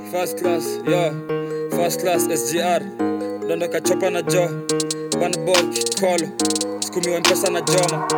First class, yo. First class SGR. Dondoka chopa na jo. Bana boy kikolo. Skumiwa mpesa na joma.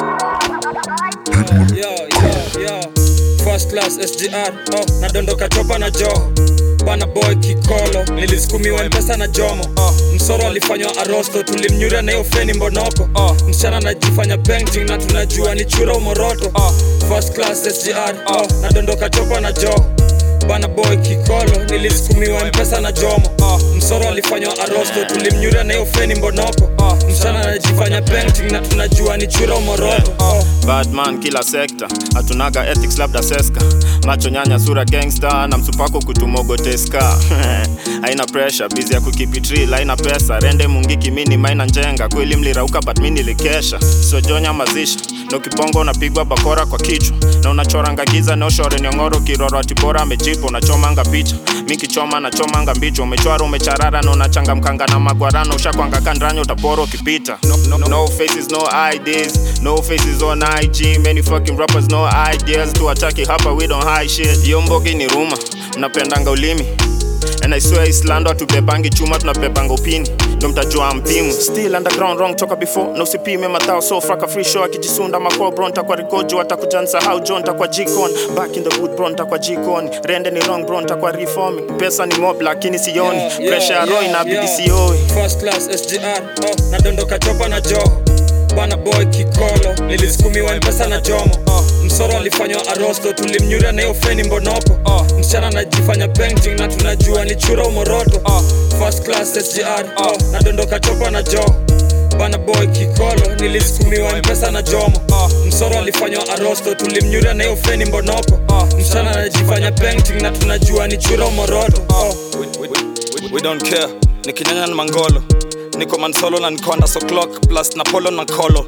Yo, yo, yo. First class SGR. Oh, nadondoka chopa na jo. Bana boy kikolo. Nilisukumiwa mpesa na jomo. Oh, msoro alifanywa arosto. Tulimnyuria na hiyo feni mbonoko. Oh, msichana anajifanya painting na tunajua ni chura umoroto. Oh, first class SGR. Oh, nadondoka chopa na jo bana boy kikolo nilisukumiwa mpesa na jomo uh, msoro alifanywa arosto tulimnyuria na hiyo feni mbonoko uh, msichana anajifanya painting na tunajua ni chura umoroto uh, Badman kila sekta hatunaga ethics labda seska macho nyanya sura gangster na msupako kutumogoteska haina pressure bizi ya kukipitril haina pesa rende mungiki mini maina njenga kweli mlirauka but mi nilikesha sojonya mazishi na ukibongo unapigwa bakora kwa kichwa na unachoranga giza na ushore nyongoro kiroro atibora amejipa unachomanga picha mi kichoma nachomanga mbicho umechwara umecharara na unachangamkanga na magwarano ushakwanga kandranya utapora ukipita no, no, no faces no IDs no faces on IG many fucking rappers no ideas tuataki hapa we don't hide shit hiyo mbogi ni ruma mnapendanga ulimi And I swear Islando hatubebangi chuma tunabebanga upini ndo mtajua mpimu still underground wrong toka before na usipime matao so fraka free show akijisunda mako bro ntakwa rikojo atakuja nsahau jo ntakwa jikon back in the wood bro ntakwa jikoni rende ni wrong bro ntakwa reforming pesa ni mob lakini sioni Yeah, yeah, pressure ya roho yeah, inabidi yeah. sioi First class SGR oh, nadondoka chopa na jo bana boy kikolo nilisukumiwa mpesa na jomo oh, msoro alifanywa arosto tulimnyuria na hiyo feni mbonoko oh, msichana anajifanya painting na tunajua ni chura umoroto oh, first class SGR oh, nadondoka chopa na jo bana boy kikolo nilisukumiwa mpesa na jomo oh, msoro alifanywa arosto tulimnyuria na hiyo feni mbonoko oh, msichana anajifanya painting na tunajua ni chura umoroto oh, we, we, we, we don't care nikinyanya na mangolo niko mansolo na nikonda so clock plus na polo na kolo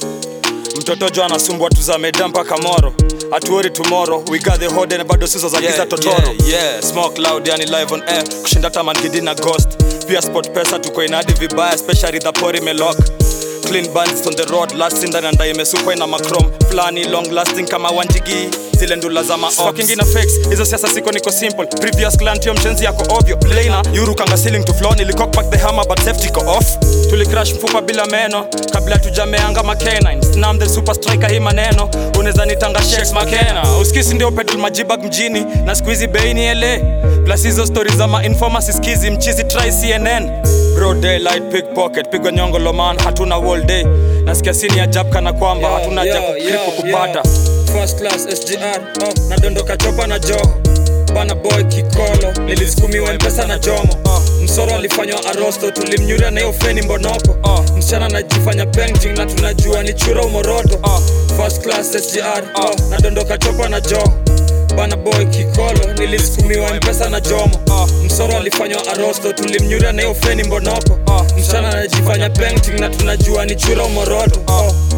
mtoto jo anasumbua tuzameda mpaka moro hatuori tomorrow we got the hode na bado sizo za giza totoro yeah, yeah. smoke loud yani live on air kushinda tamangidi na ghost pia sport pesa tuko inadi vibaya especially the pori melok clean bands on the road last in na ndai imesukwa ina macrom flani long lasting kama wanjigi zile ndula za mafucking ina fakes hizo siasa siko niko simple previous clan tio mchenzi yako ovyo plaina yuru kanga ceiling to floor nilicock back the hammer but safety ko off tulicrash mfupa bila meno kabla tujameanga makenine snam the super striker hii maneno unaweza nitanga shakes makena uskisi ndio pedal majibag mjini na squeezy beini ele plus hizo stories za mainforma siskizi mchizi try cnn bro daylight pickpocket pigwa nyongo loman hatuna wall day nasikia sini ya jab kana kwamba Yo, hatuna yo, ja yo, kripo kupata yo. First class SGR oh, nadondoka chopa na jo bana boy kikolo nilisukumiwa mpesa na jomo oh, msoro alifanywa arosto tulimnyuria na hiyo feni mbonoko oh, msichana anajifanya painting na tunajua ni chura umoroto oh, first class SGR oh, nadondoka chopa na jo bana boy kikolo nilisukumiwa mpesa na jomo oh, msoro alifanywa arosto tulimnyuria na hiyo feni mbonoko oh, msichana anajifanya painting na tunajua ni chura umoroto oh,